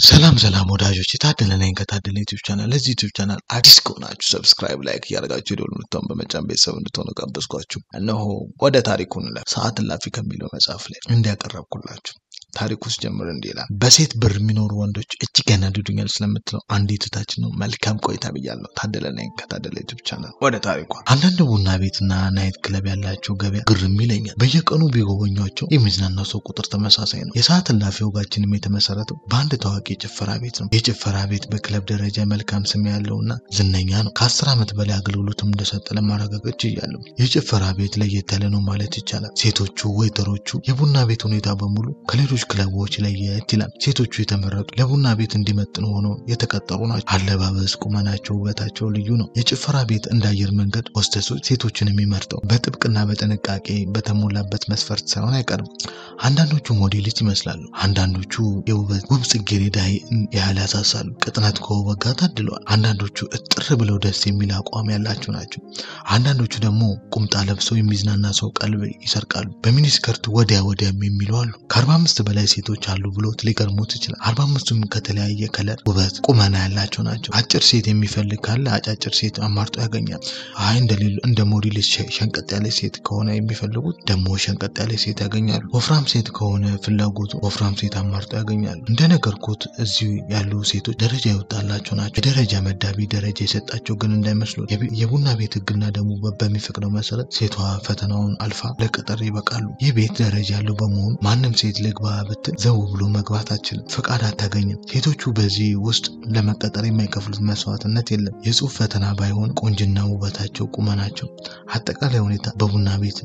ሰላም ሰላም ወዳጆች የታደለ ነኝ ከታደለ ዩቲዩብ ቻናል። ለዚህ ዩቲዩብ ቻናል አዲስ ከሆናችሁ ሰብስክራይብ፣ ላይክ እያደረጋችሁ የደወል ምልክቱን በመጫን ቤተሰብ እንድትሆኑ ጋበዝኳችሁ። እነሆ ወደ ታሪኩ እንለፍ። ሰዓት እላፊ ከሚለው መጽሐፍ ላይ እንዲያቀረብኩላችሁ ታሪኩ ውስጥ ጀምር እንዲህ ይላል። በሴት ብር የሚኖሩ ወንዶች እጅግ ያናድዱኛል ስለምትለው አንዲት እህታችን ነው መልካም ቆይታ ብያለሁ። ታደለ ነኝ ከታደለ ዩቲዩብ ቻናል። ወደ ታሪኳ አንዳንድ ቡና ቤትና ናይት ክለብ ያላቸው ገበያ ግርም ይለኛል። በየቀኑ ቢጎበኟቸው የሚዝናናው ሰው ቁጥር ተመሳሳይ ነው። የሰዓት እላፊ ወጋችንም የተመሰረተው በአንድ ታዋቂ የጭፈራ ቤት ነው። የጭፈራ ቤት በክለብ ደረጃ መልካም ስም ያለውና ዝነኛ ነው። ከአስር ዓመት በላይ አገልግሎትም እንደሰጠ ለማረጋገጥ ችያለሁ። የጭፈራ ቤት ለየት ያለ ነው ማለት ይቻላል። ሴቶቹ ወይተሮቹ፣ የቡና ቤት ሁኔታ በሙሉ ከሌሎች ክለቦች ለየት ይላል። ሴቶቹ የተመረጡ ለቡና ቤት እንዲመጥኑ ሆነው የተቀጠሩ ናቸው። አለባበስ፣ ቁመናቸው፣ ውበታቸው ልዩ ነው። የጭፈራ ቤት እንደ አየር መንገድ ሆስተሶች ሴቶችን የሚመርጠው በጥብቅና በጥንቃቄ በተሞላበት መስፈርት ሳይሆን አይቀርም። አንዳንዶቹ ሞዴሊስት ይመስላሉ። አንዳንዶቹ የውበት ውብ ጽጌረዳ ያህል ያሳሳሉ። ቅጥነት ከውበት ጋር ታድለዋል። አንዳንዶቹ እጥር ብለው ደስ የሚል አቋም ያላቸው ናቸው። አንዳንዶቹ ደግሞ ቁምጣ ለብሰው የሚዝናና ሰው ቀልብ ይሰርቃሉ። በሚኒስከርት ወዲያ ወዲያም የሚሉ አሉ። ከአርባ አምስት በላይ ሴቶች አሉ ብሎት ሊገርሙት ይችላል። አርባ አምስቱም ከተለያየ ከለር፣ ውበት፣ ቁመና ያላቸው ናቸው። አጭር ሴት የሚፈልግ ካለ አጫጭር ሴት አማርጦ ያገኛል። አይ እንደሌሉ እንደ ሞዴሊስት ሸንቀጥ ያለ ሴት ከሆነ የሚፈልጉት ደግሞ ሸንቀጥ ያለ ሴት ያገኛሉ። ወፍራም ሴት ከሆነ ፍላጎቱ ወፍራም ሴት አማርጦ ያገኛሉ። እንደነገርኩት እዚህ ያሉ ሴቶች ደረጃ የወጣላቸው ናቸው። የደረጃ መዳቢ ደረጃ የሰጣቸው ግን እንዳይመስሉ የቡና ቤት ሕግና ደግሞ በሚፈቅደው መሰረት ሴቷ ፈተናውን አልፋ ለቅጥር ይበቃሉ። ይህ ቤት ደረጃ ያለው በመሆኑ ማንም ሴት ልግባ ብትል ዘው ብሎ መግባት አትችልም፣ ፈቃድ አታገኝም። ሴቶቹ በዚህ ውስጥ ለመቀጠር የማይከፍሉት መስዋዕትነት የለም። የጽሁፍ ፈተና ባይሆን ቆንጅና፣ ውበታቸው፣ ቁመናቸው፣ አጠቃላይ ሁኔታ በቡና ቤት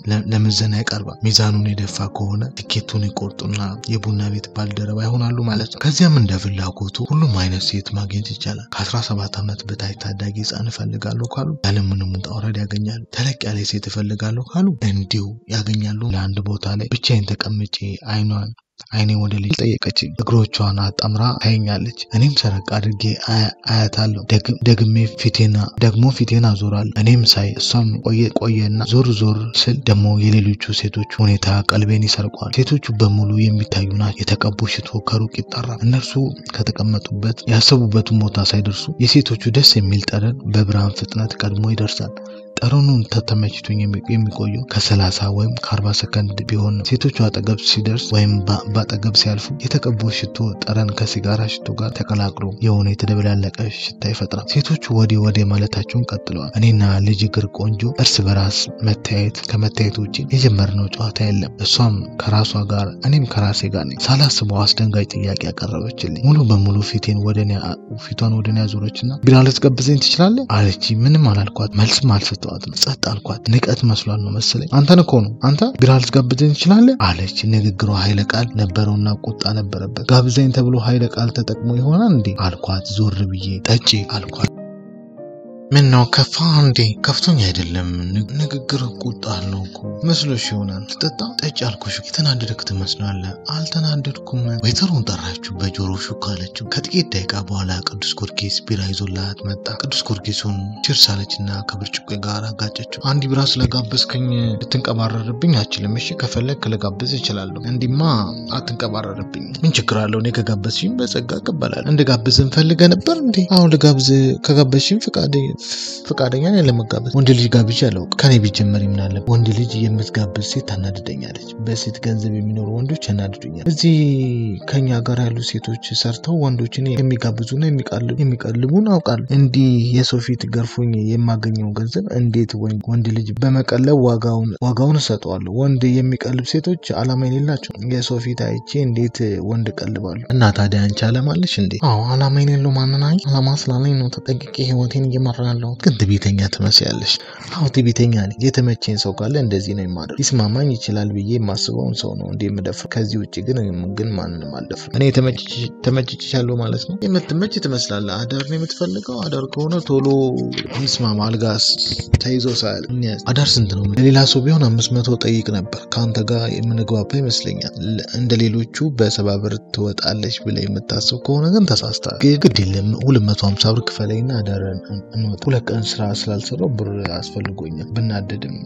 ለምዘና ይቀርባል። ሚዛኑን የደፋ ከሆነ ትኬቱን ይቆርጡና የቡና ቤት ባልደረባ ይሆናሉ ማለት ነው። ከዚያም እንደ ፍላጎቱ ሁሉም አይነት ሴት ማግኘት ይቻላል። ከ17 ዓመት በታች ታዳጊ ህፃን እፈልጋለሁ ካሉ ያለምንም ውጣ ውረድ ያገኛሉ። ተለቅ ያለ ሴት እፈልጋለሁ ካሉ እንዲሁ ያገኛሉ። ለአንድ ቦታ ላይ ብቻዬን ተቀምጬ አይኗን አይኔ ወደ ልጅ ጠየቀችኝ። እግሮቿን አጣምራ ታየኛለች። እኔም ሰረቅ አድርጌ አያታለሁ። ደግሜ ፊቴና ደግሞ ፊቴን አዞራለሁ። እኔም ሳይ እሷም ቆየና ዞር ዞር ስል ደግሞ የሌሎቹ ሴቶች ሁኔታ ቀልቤን ይሰርቋል። ሴቶቹ በሙሉ የሚታዩ ናቸው። የተቀቡ ሽቶ ከሩቅ ይጠራል። እነርሱ ከተቀመጡበት ያሰቡበትን ቦታ ሳይደርሱ የሴቶቹ ደስ የሚል ጠረን በብርሃን ፍጥነት ቀድሞ ይደርሳል። ጠረኑን ተመችቶኝ የሚቆየው ከሰላሳ ወይም ከአርባ ሰከንድ ቢሆን ነው። ሴቶቹ አጠገብ ሲደርስ ወይም በአጠገብ ሲያልፉ የተቀቡ ሽቶ ጠረን ከሲጋራ ሽቶ ጋር ተቀላቅሎ የሆነ የተደበላለቀ ሽታ ይፈጥራል። ሴቶቹ ወዴ ወዴ ማለታቸውን ቀጥለዋል። እኔና ልጅ እግር ቆንጆ እርስ በራስ መታየት ከመታየት ውጭ የጀመርነው ጨዋታ የለም። እሷም ከራሷ ጋር እኔም ከራሴ ጋር ነኝ። ሳላስበው አስደንጋጭ ጥያቄ ያቀረበችልኝ ሙሉ በሙሉ ፊቴን ፊቷን ወደ እኔ ያዞረችና ቢራ ልትጋብዘኝ ትችላለህ አለች። ምንም አላልኳት፣ መልስም አልሰጠዋትም። ጸጥ አልኳት። ንቀት መስሏል ነው መሰለኝ። አንተን እኮ ነው አንተ ቢራ ልትጋብዘኝ ትችላለህ አለች። ንግግሯ ኃይለ ቃል ነበረውና ቁጣ ነበረበት። ጋብዘኝ ተብሎ ኃይለ ቃል ተጠቅሞ ይሆናል እንዴ አልኳት። ዞር ብዬ ጠጪ አልኳት። ምን ነው ከፋ እንዴ? ከፍቶኝ አይደለም። ንግግር ቁጣ አለው እኮ መስሎሽ ይሆናል። ትጠጣ ጠጪ አልኩሽ። የተናደድክ ትመስላለህ። አልተናደድኩም። ወይተሩን ጠራችሁ፣ በጆሮ ሹክ አለችው። ከጥቂት ደቂቃ በኋላ ቅዱስ ጊዮርጊስ ቢራ ይዞላት መጣ። ቅዱስ ጊዮርጊሱን ችርስ አለችና ከብርጭቆ ጋር አጋጨችው። አንድ ቢራ ስለጋበዝከኝ ልትንቀባረርብኝ አችልም። እሺ ከፈለግ ልጋብዝ እችላለሁ። እንዲማ አትንቀባረርብኝ። ምን ችግር አለው? እኔ ከጋበዝሽኝ በጸጋ እቀበላለሁ። እንድጋብዝ እንፈልገ ነበር እንዴ? አሁን ልጋብዝ ከጋበዝሽኝ ፍቃድ ፈቃደኛ ነኝ ለመጋበዝ። ወንድ ልጅ ጋብዤ አላውቅም። ከኔ ቢጀመር ይምናለ ወንድ ልጅ የምትጋብዝ ሴት ታናድደኛለች። በሴት ገንዘብ የሚኖሩ ወንዶች ያናድዱኛል። እዚህ ከኛ ጋር ያሉ ሴቶች ሰርተው ወንዶችን የሚጋብዙና የሚቀልቡን አውቃለሁ። እንዲህ የሰው ፊት ገርፎኝ የማገኘው ገንዘብ እንዴት ወንድ ልጅ በመቀለብ ዋጋውን እሰጠዋለሁ? ወንድ የሚቀልብ ሴቶች አላማ የሌላቸው የሰው ፊት አይቼ እንዴት ወንድ እቀልባለሁ? እና ታዲያ አንቺ አላማ አለሽ እንዴ? አዎ አላማ የሌለው ማንናኝ አላማ ስላለኝ ነው ተጠንቅቄ ህይወቴን እየመራ ያለው ግን ትዕቢተኛ ትመስያለሽ። አዎ ትዕቢተኛ ነኝ። የተመቸኝ ሰው ካለ እንደዚህ ነው የማደርግ። ሊስማማኝ ይችላል ብዬ የማስበውን ሰው ነው እንደ የምደፍር። ከዚህ ውጭ ግን ግን ማንንም አልደፍርም። እኔ ተመችቻለሁ ማለት ነው። የምትመች ትመስላለህ። አዳር ነው የምትፈልገው? አዳር ከሆነ ቶሎ ይስማማ። አልጋስ ተይዞ ሳያል አዳር ስንት ነው? ለሌላ ሰው ቢሆን አምስት መቶ ጠይቅ ነበር። ከአንተ ጋር የምንግባባ ይመስለኛል። እንደ ሌሎቹ በሰባ ብር ትወጣለች ብለህ የምታስብ ከሆነ ግን ተሳስተሃል። ግድ የለም ሁለት መቶ ሀምሳ ብር ክፈለኝና አዳር ሁለት ቀን ስራ ስላልሰራው ብር አስፈልጎኛል። ብናደድም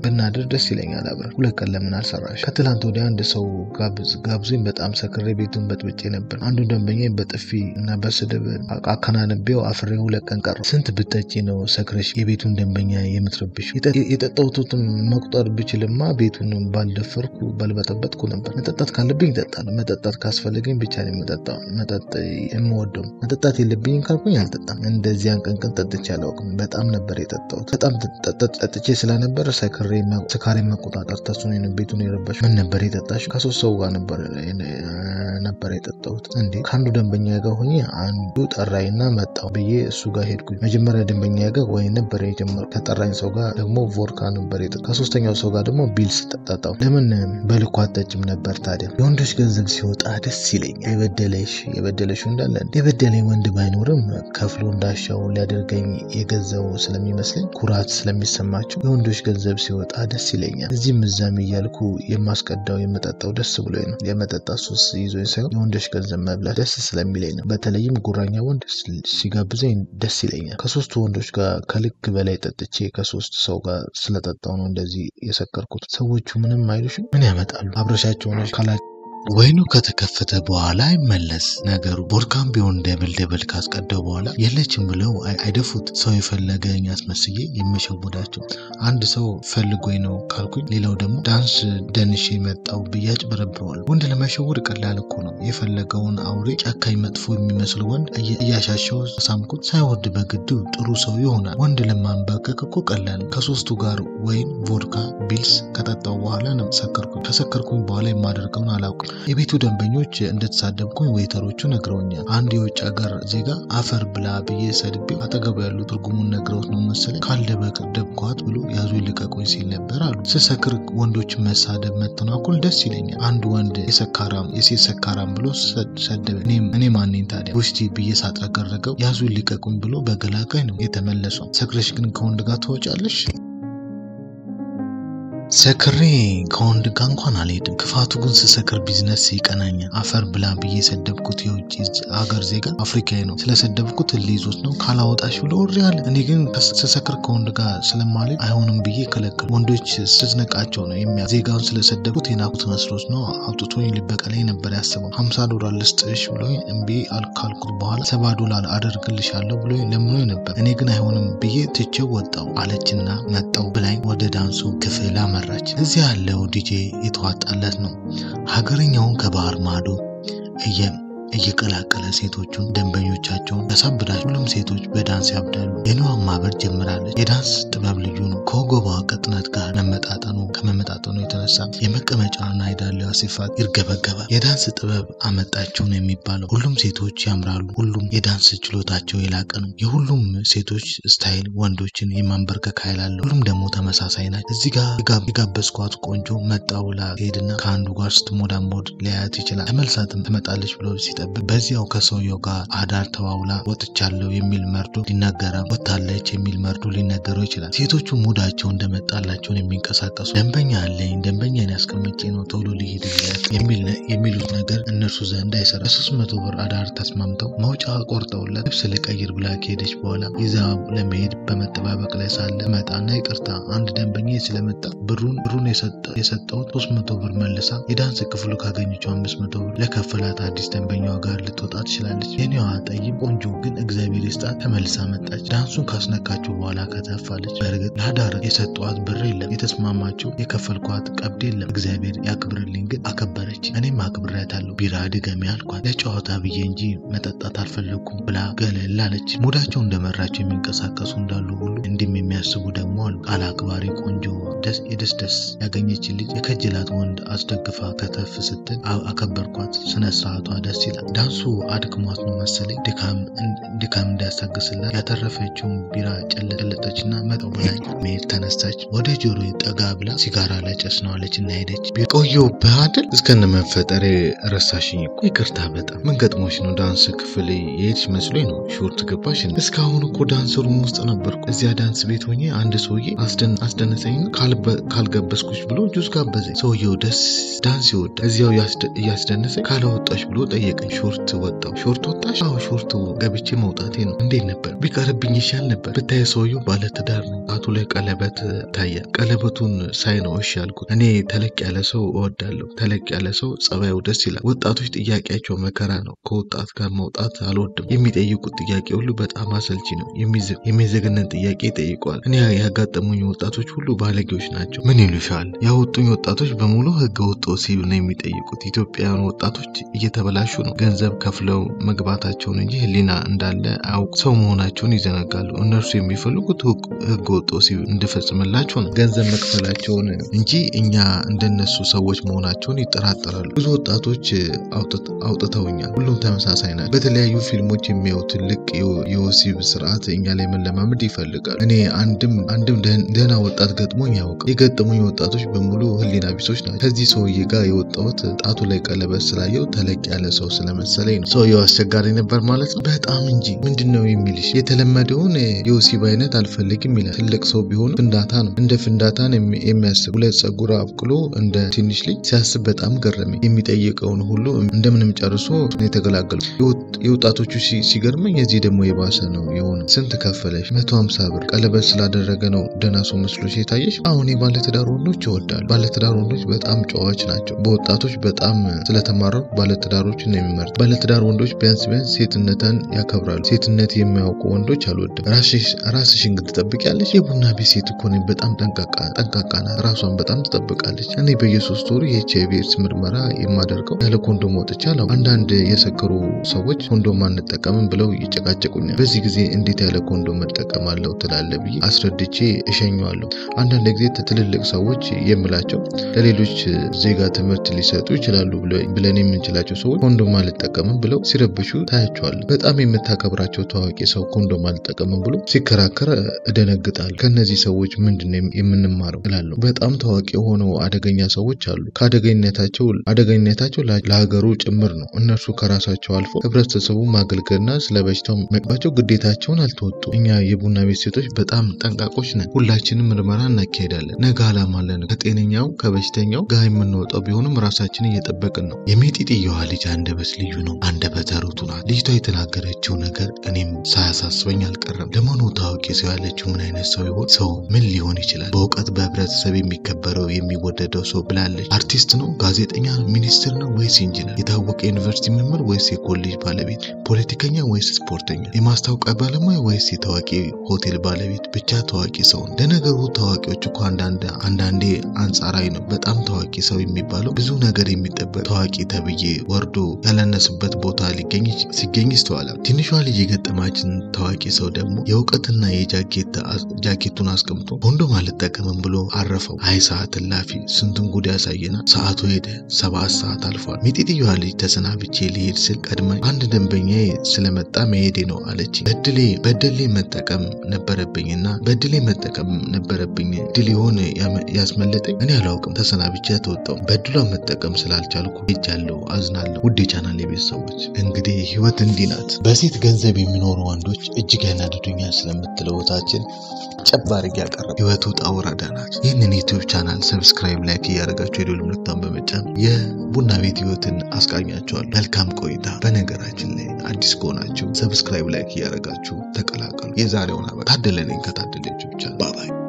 ብናድር ደስ ይለኛል አብረን። ሁለት ቀን ለምን አልሰራሽ? ከትላንት ወዲያ አንድ ሰው ጋብዞኝ በጣም ሰክሬ ቤቱን በጥብጬ ነበር። አንዱ ደንበኛ በጥፊ እና በስድብ አከናንቤው አፍሬ ሁለት ቀን ቀረ። ስንት ብጠጪ ነው ሰክረሽ የቤቱን ደንበኛ የምትረብሽ? የጠጣሁትን መቁጠር ብችልማ ቤቱን ባልደፈርኩ ባልበጠበጥኩ ነበር። መጠጣት ካለብኝ ይጠጣል። መጠጣት ካስፈለገኝ ብቻ ነው የምጠጣው። መጠጥ የምወደው መጠጣት የለብኝም ካልኩኝ አልጠጣም። እንደዚያን ቀን ቀን ጠጥቼ አላውቅም። በጣም ነበር የጠጣሁት። በጣም ጠጥቼ ስለነበር ሰክሬ ስካሬ መቆጣጠር ተስኖ ነው ቤቱን የረበሽ። ምን ነበር የጠጣሽ? ከሶስት ሰው ጋር ነበር ነበር የጠጣሁት። እንዴ ከአንዱ ደንበኛ ጋር ሆኜ አንዱ ጠራኝና መጣሁ ብዬ እሱ ጋር ሄድኩኝ። መጀመሪያ ደንበኛ ጋር ወይን ነበር የጀመረው። ከጠራኝ ሰው ጋር ደግሞ ቮድካ ነበር የጠጣሁት። ከሶስተኛው ሰው ጋር ደግሞ ቢልስ ጠጣሁ። ለምን በልኩ አጠጭም ነበር ታዲያ? የወንዶች ገንዘብ ሲወጣ ደስ ይለኛል። የበደለሽ የበደለሽ እንዳለ የበደለኝ ወንድ ባይኖርም ከፍሎ እንዳሻው ሊያደርገኝ የገዛው ስለሚመስለኝ ኩራት ስለሚሰማቸው የወንዶች ገንዘብ ሲወጣ ደስ ይለኛል። እዚህም እዛም እያልኩ የማስቀዳው የመጠጣው ደስ ብሎኝ ነው። የመጠጣት ሱስ ይዞኝ ሳይሆን የወንዶች ገንዘብ መብላት ደስ ስለሚለኝ ነው። በተለይም ጉራኛ ወንድ ሲጋብዘኝ ደስ ይለኛል። ከሶስቱ ወንዶች ጋር ከልክ በላይ ጠጥቼ ከሶስት ሰው ጋር ስለጠጣው ነው እንደዚህ የሰከርኩት። ሰዎቹ ምንም አይሉሽም? ምን ያመጣሉ? አብረሻቸው ሆነሽ ካላ ወይኑ ከተከፈተ በኋላ አይመለስ ነገሩ። ቦድካም ቢሆን ደብል ደብል ካስቀደው በኋላ የለችም ብለው አይደፉት። ሰው የፈለገኝ አስመስዬ የምሸውዳቸው አንድ ሰው ፈልጎኝ ነው ካልኩኝ፣ ሌላው ደግሞ ዳንስ ደንሼ መጣው ብዬ አጭበረብረዋል። ወንድ ለመሸወድ ቀላል እኮ ነው። የፈለገውን አውሬ፣ ጨካኝ፣ መጥፎ የሚመስል ወንድ እያሻሸው ሳምኩት፣ ሳይወድ በግዱ ጥሩ ሰው ይሆናል። ወንድ ለማንበርከክ እኮ ቀላል ነው። ከሶስቱ ጋር ወይን፣ ቮድካ፣ ቢልስ ከጠጣው በኋላ ነው ሰከርኩኝ። ከሰከርኩኝ በኋላ የማደርገውን አላውቅም። የቤቱ ደንበኞች እንደተሳደብኩኝ ዌይተሮቹ ነግረውኛል። አንድ የውጭ ሀገር ዜጋ አፈር ብላ ብዬ ሰድቤው አጠገቡ ያሉ ትርጉሙን ነግረውት ነው መሰለኝ ካልደበቅ ደብኳት ብሎ ያዙ ልቀቁኝ ሲል ነበር አሉ። ስሰክር ወንዶችን መሳደብ መተናኮል ደስ ይለኛል። አንድ ወንድ የሰካራም የሴት ሰካራም ብሎ ሰደበ። እኔ ማንኝ ታዲያ ውስቲ ብዬ ሳጥረገረገው ያዙ ልቀቁኝ ብሎ በገላጋይ ነው የተመለሰው። ሰክረሽ ግን ከወንድ ጋር ትወጫለሽ? ሰክሬ ከወንድ ጋር እንኳን አልሄድም። ክፋቱ ግን ስሰክር ቢዝነስ ይቀናኛል። አፈር ብላ ብዬ የሰደብኩት የውጭ ሀገር ዜጋ አፍሪካዊ ነው። ስለሰደብኩት ሊይዞት ነው ካላወጣሽ ብሎ ወሬ አለ። እኔ ግን ስሰክር ከወንድ ጋር ስለማልሄድ አይሆንም ብዬ ከለከል። ወንዶች ስትነቃቸው ነው የሚያ ዜጋውን ስለሰደብኩት የናቁት መስሎት ነው አውጥቶኝ ሊበቀለኝ ነበር ያስበው። ሀምሳ ዶላር ልስጥሽ ብሎ እምቢ ካልኩት በኋላ ሰባ ዶላር አደርግልሻለሁ ብሎ ለምኖኝ ነበር። እኔ ግን አይሆንም ብዬ ትቼው ወጣው አለችና መጣው ብላኝ ወደ ዳንሱ ክፍል አመራች። እዚያ ያለው ዲጄ የተዋጣለት ነው። ሀገርኛውን ከባህር ማዶ እየቀላቀለ ሴቶቹን ደንበኞቻቸውን ያሳብዳል። ሁሉም ሴቶች በዳንስ ያብዳሉ። የንዋን ማበር ጀምራለች። የዳንስ ጥበብ ልዩ ነው። ከወገቧ ቅጥነት ጋር መመጣጠኑ ከመመጣጠኑ የተነሳ የመቀመጫና የዳሌዋ ስፋት ይርገበገባል። የዳንስ ጥበብ አመጣቸው ነው የሚባለው። ሁሉም ሴቶች ያምራሉ። ሁሉም የዳንስ ችሎታቸው የላቀ ነው። የሁሉም ሴቶች ስታይል ወንዶችን የማንበርከክ ኃይል አለው። ሁሉም ደግሞ ተመሳሳይ ናቸው። እዚህ ጋር የጋበዝኳት ቆንጆ መጣ ብላ ሄድና ከአንዱ ጋር ስትሞዳሞድ ሊያያት ይችላል። ተመልሳትም ትመጣለች ብሎ ሲጠብቅ በዚያው ከሰውየው ጋር አዳር ተዋውላ ወጥቻለሁ የሚል መርዶ ሊነገረ ወጥታለች የሚል መርዶ ሊነገረው ይችላል። ሴቶቹ ሙዳቸው እንደመጣላቸውን የሚንቀሳቀሱ ደንበኛ አለኝ ደንበኛን ያስቀምጬ ነው ቶሎ ሊሄድለት የሚሉት ነገር እነርሱ ዘንድ አይሰራ። በሶስት መቶ ብር አዳር ተስማምተው መውጫ ቆርጠውለት ልብስ ልቀይር ብላ ከሄደች በኋላ ይዛ ለመሄድ በመጠባበቅ ላይ ሳለ መጣና ይቅርታ አንድ ደንበኛ ስለመጣ ብሩን ብሩን የሰጠሁት ሶስት መቶ ብር መልሳ የዳንስ ክፍሉ ካገኘችው አምስት መቶ ብር ለከፈላት አዲስ ደንበኛዋ ጋር ልትወጣ ትችላለች። የኔዋ ጠይም ቆንጆ ግን እግዚአብሔር ይስጣት ተመልሳ መጣች። ዳንሱን ካስነካችው በኋላ ከተፋለች። በእርግጥ ለአዳር የሰጠዋት ብር የለም፣ የተስማማችው የከፈልኳት ቀብድ የለም። እግዚአብሔር ያክብርልኝ ግን አከበረች። እኔም አክብሬያታለሁ። ቢራ ድገሚ አልኳት። ለጨዋታ ብዬ እንጂ መጠጣት አልፈለግኩም ብላ ገለል አለች። ሙዳቸው እንደመራቸው የሚንቀሳቀሱ እንዳሉ ሁሉ እንዲህም የሚያስቡ ደግሞ አሉ። ቃል አክባሪ ቆንጆ ደስ የደስ ደስ ያገኘች ልጅ የከጅላት ወንድ አስደግፋ ከተፍ ስትል አከበርኳት። ስነ ስርዓቷ ደስ ይላል። ዳንሱ አድክሟት ነው መሰለኝ ድካም እንዳያስታግስላት ያተረፈችውን ቢራ ጨለጠችና መጠው ብላኝ መሄድ ተነሳች። ወደ ጆሮ ጠጋ ብላ ሲጋራ ላጨስ ነው አለች እና ሄደች። ቆየሁብህ አይደል? እስከነ መፈጠሬ ረሳሽኝ እኮ ይቅርታ። በጣም ምን ገጥሞሽ ነው? ዳንስ ክፍል የሄድሽ መስሎኝ ነው ሾርት ገባሽ። እስካሁን እኮ ዳንስ ሩም ውስጥ ነበርኩ። እዚያ ዳንስ ቤት ሆኜ አንድ ሰውዬ አስደነሰኝ። ካልጋበዝኩሽ ብሎ ጁስ ጋበዘኝ። ሰውየው ደስ ዳንስ ይወዳል። እዚያው እያስደነሰኝ ካላወጣሽ ብሎ ጠየቀኝ። ቀን ሾርት ወጣው። ሾርት ወጣሽ? አዎ ሾርት ገብቼ መውጣቴ ነው። እንዴት ነበር? ቢቀርብኝ ይሻል ነበር። ብታይ ሰውየው ባለትዳር ነው። ጣቱ ላይ ቀለበት ታያል። ቀለበቱን ሳይ ነው እሺ ያልኩት። እኔ ተለቅ ያለ ሰው እወዳለሁ። ተለቅ ያለ ሰው ጸባዩ ደስ ይላል። ወጣቶች ጥያቄያቸው መከራ ነው። ከወጣት ጋር መውጣት አልወድም። የሚጠይቁት ጥያቄ ሁሉ በጣም አሰልቺ ነው። የሚዘገነን ጥያቄ ይጠይቀዋል። እኔ ያጋጠሙኝ ወጣቶች ሁሉ ባለጌዎች ናቸው። ምን ይሉሻል? ያወጡኝ ወጣቶች በሙሉ ህገ ወጥ ወሲብ ነው የሚጠይቁት። ኢትዮጵያውያን ወጣቶች እየተበላሹ ነው። ገንዘብ ከፍለው መግባታቸውን እንጂ ህሊና እንዳለ አያውቁ። ሰው መሆናቸውን ይዘነጋሉ። እነርሱ የሚፈልጉት ህገ ወጥ ወሲብ እንድፈጽምላቸው ነው። ገንዘብ መክፈላቸውን እንጂ እኛ እንደነሱ ሰዎች መሆናቸውን ይጠራጠራሉ። ብዙ ወጣቶች አውጥተውኛል። ሁሉም ተመሳሳይ ናቸው። በተለያዩ ፊልሞች የሚያዩት ትልቅ የወሲብ ስርዓት እኛ ላይ መለማመድ ይፈልጋል። እኔ አንድም አንድም ደህና ወጣት ገጥሞኝ ያውቃል። የገጠሙኝ ወጣቶች በሙሉ ህሊና ቢሶች ናቸው። ከዚህ ሰውዬ ጋር የወጣሁት ጣቱ ላይ ቀለበት ስላየው ተለቅ ያለ ሰው ስለመሰለኝ ነው። ሰውየው አስቸጋሪ ነበር ማለት ነው። በጣም እንጂ ምንድን ነው የሚልሽ? የተለመደውን የወሲብ አይነት አልፈልግም ይላል። ትልቅ ሰው ቢሆን ፍንዳታ ነው። እንደ ፍንዳታን የሚያስብ ሁለት ጸጉር አብቅሎ እንደ ትንሽ ልጅ ሲያስብ በጣም ገረመኝ። የሚጠይቀውን ሁሉ እንደምንም ጨርሶ የተገላገሉ። የወጣቶቹ ሲገርመኝ የዚህ ደግሞ የባሰ ነው የሆነ። ስንት ከፈለሽ? መቶ ሀምሳ ብር። ቀለበት ስላደረገ ነው ደህና ሰው መስሎሽ የታየሽ? አሁን የባለትዳር ወንዶች ይወዳሉ። ባለትዳር ወንዶች በጣም ጨዋዎች ናቸው። በወጣቶች በጣም ስለተማረሩ ባለትዳሮችን ነው የሚመርጡ። ባለትዳር ወንዶች ቢያንስ ቢያንስ ሴትነትን ያከብራሉ። ሴትነት የሚያውቁ ወንዶች አልወድም። ራስሽን ግን ትጠብቂያለሽ? የቡና ቤት ሴት እኮ ነኝ። በጣም ጠንቃቃ ናት። ራሷን በጣም ትጠብቃለች። እኔ በየሶስት ወሩ የኤች አይቪ ኤድስ ምርመራ የማደርገው ያለ ኮንዶም ወጥቼ አላውቅም። አንዳንድ የሰከሩ ሰዎች ኮንዶም አንጠቀምም ብለው ይጨቃጨቁኛል። በዚህ ጊዜ እንዴት ያለ ኮንዶም መጠቀማለሁ ትላለ ብዬ አስረድቼ እሸኘዋለሁ። አንዳንድ ጊዜ ትልልቅ ሰዎች የምላቸው ለሌሎች ዜጋ ትምህርት ሊሰጡ ይችላሉ ብለን የምንችላቸው ሰዎች ኮንዶም አልጠቀምም ብለው ሲረብሹ ታያቸዋለሁ። በጣም የምታከብራቸው ታዋቂ ሰው ኮንዶም አልጠቀምም ብሎ ሲከራከር እደነግጣለሁ። ከእነዚህ ሰዎች ምንድን ነው የምንማረው እላለሁ። በጣም ታዋቂ የሆነው አደገኛ ሰዎች አሉ። ከአደገኝነታቸው አደገኝነታቸው ለሀገሩ ጭምር ነው። እነርሱ ከራሳቸው አልፎ ህብረተሰቡ ማገልገልና ስለ በሽታው መቅባቸው ግዴታቸውን አልተወጡ። እኛ የቡና ቤት ሴቶች በጣም ጠንቃቆች ነን። ሁላችንም ምርመራ እናካሄዳለን። ነገ አላማ አለን። ከጤነኛው ከበሽተኛው ጋር የምንወጣው ቢሆንም ራሳችንን እየጠበቅን ነው። የሚጢጥየዋ ልጅ አንደበት ልዩ ነው። አንደበተ ርቱዕ ናት። ልጅቷ የተናገረችው ነገር እኔም ሳያሳስበኝ አልቀረም። ለመሆኑ ታዋቂ ሰው ያለችው ምን አይነት ሰው ይሆን? ሰው ምን ሊሆን ይችላል? በእውቀት በህብረተሰብ የሚከበረው የሚወደደው ሰው ብላለች። አርቲስት ነው? ጋዜጠኛ፣ ሚኒስትር ነው ወይስ ኢንጂነር? የታወቀ ዩኒቨርሲቲ መምህር ወይስ የኮሌጅ ባለቤት? ፖለቲከኛ ወይስ ስፖርተኛ? የማስታወቂያ ባለሙያ ወይስ የታዋቂ ሆቴል ባለቤት? ብቻ ታዋቂ ሰው ነው። ለነገሩ ታዋቂዎች እኮ አንዳንዴ አንጻራዊ ነው። በጣም ታዋቂ ሰው የሚባለው ብዙ ነገር የሚጠበቅ ታዋቂ ተብዬ ወርዶ ያላነሱበት ቦታ ሊገኝ ሲገኝ ይስተዋላል። ትንሿ ልጅ የገጠማችን ታዋቂ ሰው ደግሞ የእውቀትና የጃኬቱን አስቀምጦ ኮንዶም አልጠቀምም ብሎ አረፈው። አይ ሰዓት እላፊ ስንቱን ጉድ ያሳየና ሰዓቱ ሄደ። ሰባት ሰዓት አልፏል። ሚጢጥየዋ ልጅ ተሰናብቼ ሊሄድ ስል ቀድማ አንድ ደንበኛ ስለመጣ መሄዴ ነው አለች። በድሌ በድሌ መጠቀም ነበረብኝና በድሌ መጠቀም ነበረብኝ ድል ይሆን ያስመለጠኝ እኔ አላውቅም። ተሰናብቼ ተወጣው። በድሏን መጠቀም ስላልቻልኩ ሄጃለሁ። አዝናለሁ። ውድ የቻናል የቤተሰቦች እንግዲህ ህይወት እንዲህ ናት። በሴት ገንዘብ የሚኖሩ ወንዶች እጅግ ያናድዱኛል ስለምትለው እህታችን ጨብ አድርጌ ያቀረብ ህይወት ውጣ ውረዳ ናት። ይህንን ዩቲዩብ ቻናል ሰብስክራይብ፣ ላይክ እያደረጋችሁ የደወል ምልክቱን በመጫን የቡና ቤት ህይወትን አስቃኛችኋል። መልካም ቆይታ። በነገራችን ላይ አዲስ ከሆናችሁ ሰብስክራይብ፣ ላይክ እያደረጋችሁ ተቀላቀሉ። የዛሬውን አበ ታደለ ነኝ ከታደለ ዩቲዩብ ቻናል ባባይ